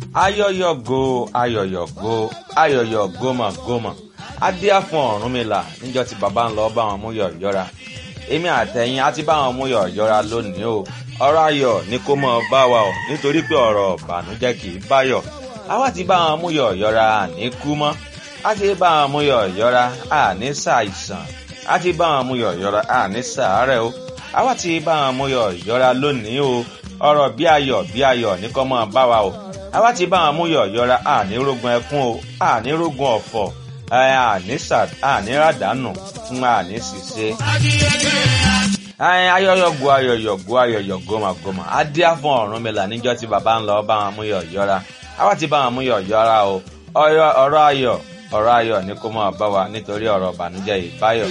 ayọyọ go ayọyọ go ayọyọ gómà gómà adíá fún Ọ̀rúnmìlà níjọ́ tí bàbá ń lọ bá wọn mú yọ̀yọ́ra èmi àtẹ̀yìn á ti bá wọn mú yọ̀yọ́ra lónìí o ọ̀rọ̀ ayọ̀ ni kó mọ̀ bá wa o nítorí pé ọ̀rọ̀ ìbànújẹ́ kì í báyọ̀ àwa ti bá wọn mú yọ̀yọ́ra àní kú mọ́ á ti bá wọn mú yọ̀yọ́ra àní ṣàìsàn á ti bá wọn mú yọ̀yọ́ra àní ṣàárẹ̀ o àwa ti bá wọn mú yọ̀yọ́ra lónìí o ọ̀rọ̀ bí ayọ̀ bí ayọ̀ ní kó mọ̀ bá wa o àwa ti bá wọn mú yọ̀yọ́ra àní rógun ẹkún o àní rógun ọ̀fọ̀ àní ràdánù fún àní ṣìṣe ayọyọgo ayọyọgo ayọyọgo màgòmà adíá fún Ọ̀rúnmìlà níjọ́ tí bàbá ń lọ bá wọn mú yọ̀yọ́ra àwa ti bá wọn mú yọ̀yọ́ra o ọ̀rọ̀ ayọ̀ ọ̀rọ̀ ayọ̀ ni kó máa bá wa nítorí ọ̀rọ̀ ìbànújẹ́ ìbáyọ̀.